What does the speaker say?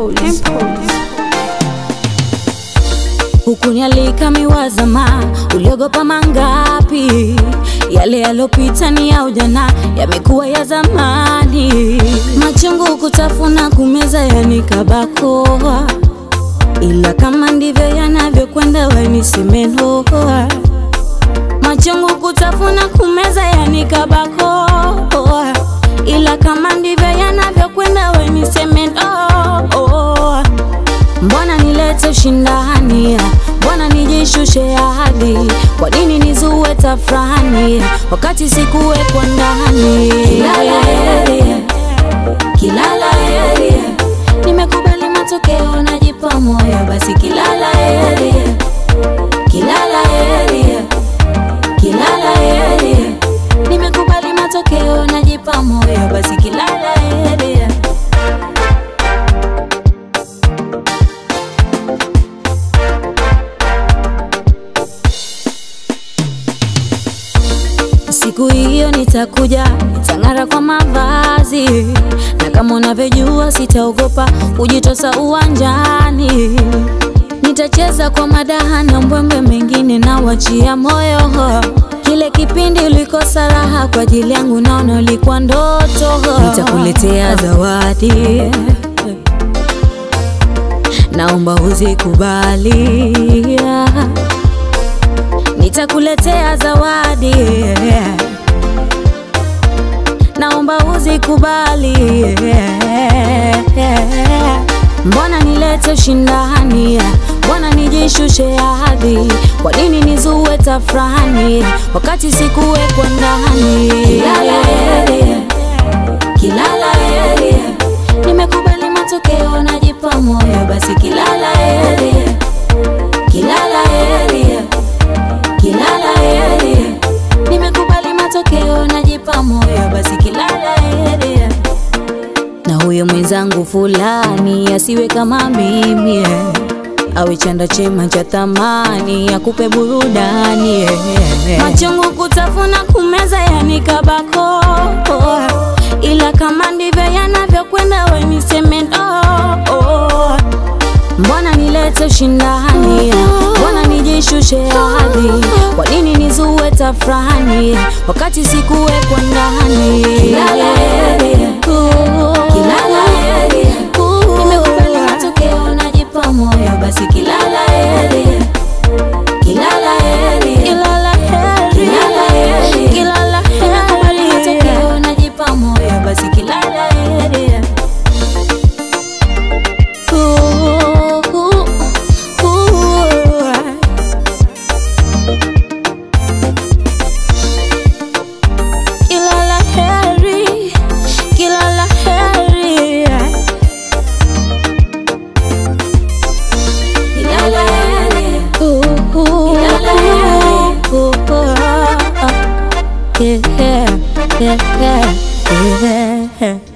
Temples. Hukunialika miwazama, uliogopa mangapi? Yale yalopita ni ya ujana, yamekuwa ya zamani. Machungu kutafuna, kumeza yanikabakoa, ila kama ndivyo yanavyokwenda, weniseme noa. Machungu kutafuna, kumeza yanikabakoa, ila kama ndivyo yanavyokwenda, weniseme noa. Mbona nilete ushindani? Mbona nijishushe ahadi? Kwa nini nizue tafrani wakati sikuwekwa ndani? Kilala heri, kilala heri, nimekubali matokeo, najipa moyo, basi kilala heri, kilala heri, kilala heri, nimekubali matokeo, najipa moyo, basi kilala heri. Siku hiyo nitakuja, nitang'ara kwa mavazi, na kama unavyojua sitaogopa kujitosa uwanjani. Nitacheza kwa madaha na mbwembwe, mengine na wachia moyo. Kile kipindi ulikosa raha kwa ajili yangu, naona ulikuwa ndoto. Nitakuletea zawadi, naomba uzikubali nitakuletea zawadi, naomba uzikubali. Mbona nilete ushindani? Mbona nijishushe ahadi? Kwa nini nizue tafrani wakati sikuwekwa ndani? Kilala heri, kilala heri, nimekubali matokeo, najipa moyo, basi kilala heri, kilala heri kilala heri, nimekubali matokeo, najipa moyo, basi kilala heri. Na huyo mwenzangu fulani asiwe kama mimi, eh. awe chanda chema cha thamani, akupe burudani eh, eh. Machungu kutafuna, kumeza yanikabako, ila kama ndivyo yanavyokwenda, we niseme no. Mbona nilete ushindani? Mbona nijishushe ahadi? Kwa nini nizue tafrani wakati sikuwekwa ndani? Kilala heri, kilala heri, nimekubali matokeo, najipa moyo, basi kilala heri, kilala heri, kilala heri, kilala heri, kilala heri, nimekubali matokeo, najipa moyo, basi kilala heri. Kilala heri, kilala heri, kilala heri, kilala heri, yeah, yeah, yeah, yeah.